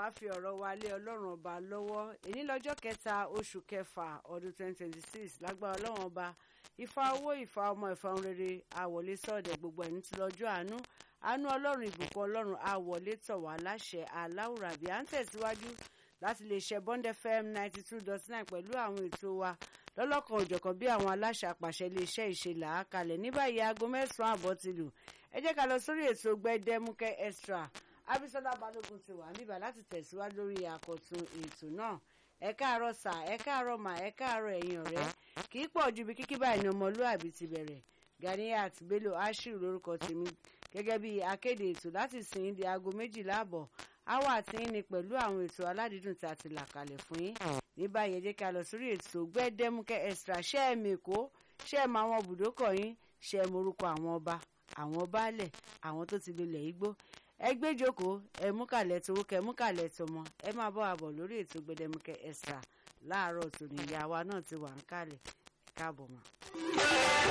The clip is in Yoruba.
á fi ọ̀rọ̀ wa lé ọlọ́run ọba lọ́wọ́ èní lọ́jọ́ kẹta oṣù kẹfà ọdún 2026 lágbára ọlọ́run ọba ifá owó ifá ọmọ ifá ohun rere àwọlé sọ̀dẹ̀ gbogbo ẹni tí lọ́jọ́ àánú àánú ọlọ́run ìbùkún ọlọ́run àwọlé tọ̀ wá láṣẹ aláwùrábí à ń tẹ̀síwájú láti lè ṣe Bond FM 92.9 pẹ̀lú àwọn ètò wa lọ́lọ́kan òjọ̀kan bí àwọn aláṣẹ àpàṣẹ iléeṣẹ́ ìṣẹ̀lẹ̀ àkàlẹ̀ ní báyìí aago mẹ́sàn-án àbọ̀ ti lù ẹ jẹ́ ká lọ sórí ètò gbẹdẹmukẹ extra Abisola Balógun ti wà níbà láti tẹ̀síwájú lórí àkọ́tún ètò náà ẹ káàárọ̀ sà ẹ káàárọ̀ mà ẹ káàárọ̀ ẹ̀yin ọ̀rẹ́ kì í pọ̀ ju bí kíkí báyìí ní ọmọlúàbí ti bẹ̀rẹ̀ Ganiyat Bello Ashiru lórúkọ tèmi gẹ́gẹ́ bí akéde ètò láti sìn di aago méjìlá àbọ̀ àwa àti yín ni pẹ̀lú àwọn ètò aládìídùn tí a ti là kalẹ̀ fún yín ní báyìí ẹ jẹ́ ká lọ sórí ètò gbẹ́dẹ́múkẹ́ extra ṣé ẹ mèkó ṣé ẹ mọ àwọn bùdókọ̀ yín ṣé ẹ morúkọ àwọn ọba àwọn baálẹ̀ àwọn tó ti lulẹ̀ igbó ẹ gbé jókòó ẹ mú kàlẹ̀ tówó kẹ mú kàlẹ̀ tọmọ ẹ máa bọ́ àbọ̀ lórí ètò gbẹ́dẹ́múkẹ́ extra láàárọ̀ tòní ìyá wa náà ti wà ń kalẹ̀ káàbọ̀ mọ́.